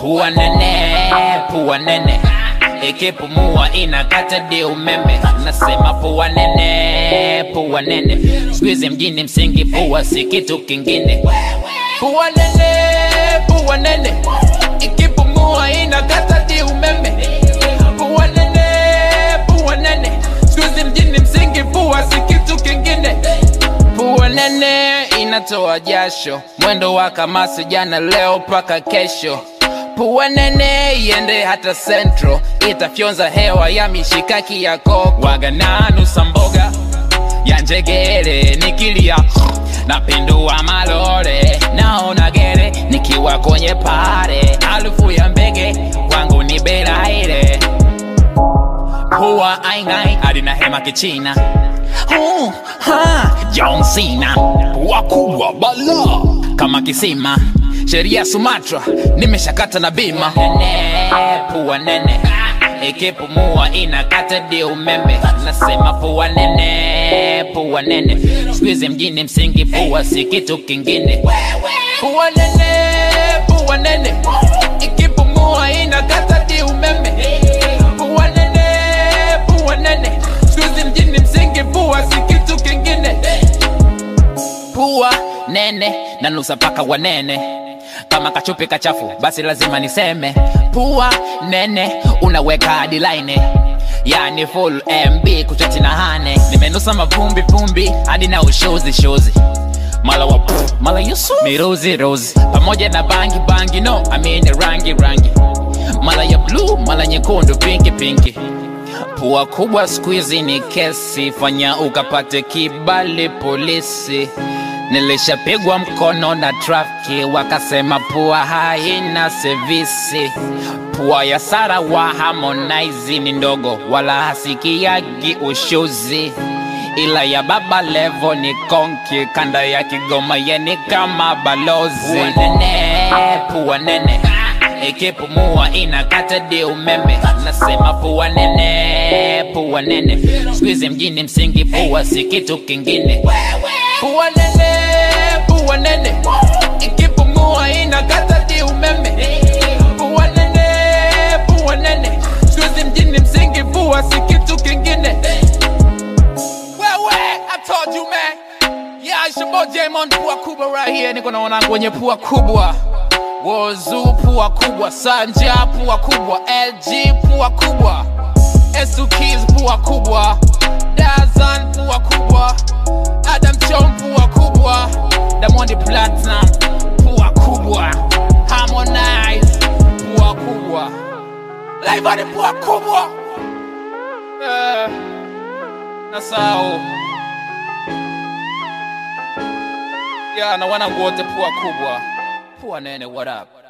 Pua nene, pua nene ikipumua inakata di umeme. Nasema pua nene, pua nene, siku hizi mjini msingi pua si kitu kingine. Pua nene, pua nene, ikipumua inakata di umeme. Pua nene, pua nene, siku hizi mjini msingi pua si kitu kingine. Pua nene inatoa jasho, mwendo wa kamasi jana leo mpaka kesho. Pua nene iende hata central, itafyonza hewa ya mishikaki ya koko. Waga nanusa mboga ya njegere nikilia napindua malore, naona gere nikiwa kwenye pare, harufu ya mbege kwangu ni belaire Pua aingai hadi na hema kichina uh, ha, John Cena pua kubwa bala kama kisima sheria Sumatra nimeshakata na bima nene, pua nene ikipumua inakata di umeme nasema pua nene pua nene siku hizi mjini msingi pua si kitu kingine pua nene pua nene ikipumua inakata di umeme pua nene pua nene siku hizi mjini msingi pua si kitu kingine pua nene na nusa paka wanene kama kachupi kachafu basi lazima niseme pua nene unaweka hadi line yani full mb kuchati na hane nimenusa mavumbi vumbi hadi na ushozi shozi mala wa pff, mala yusu miruzi rozi pamoja na bangi bangi no amini rangi rangi mala ya blue mala nyekundu pinki pinki Pua kubwa siku hizi ni kesi, fanya ukapate kibali polisi. Nilishapigwa mkono na trafiki, wakasema pua haina sevisi. Pua ya Sara wa Harmonize ni ndogo, wala hasikiagi ushuzi, ila ya Baba Levo ni konki, kanda ya Kigoma yeni kama balozi. Pua nene, pua nene ikipumua inakata di umeme. Nasema pua nene, pua nene, siku hizi mjini msingi pua si kitu kingine. Pua nene, pua nene, ikipumua inakata di umeme. Pua nene, pua nene, siku hizi mjini msingi pua si kitu kingine. Wewe, I told you man. Yeah, it's your boy Jamon pua kubwa right here. Niko na wanangu wenye pua kubwa. Wozu pua kubwa, Sanja pua kubwa, LG pua kubwa, Esukis pua kubwa, Dazan pua kubwa, Adam Chom pua kubwa, Diamond Platinum pua kubwa, Harmonize pua kubwa, Laivani pua kubwa. Eh, nasahau ya na wanangu wote pua kubwa, pua nene, what up?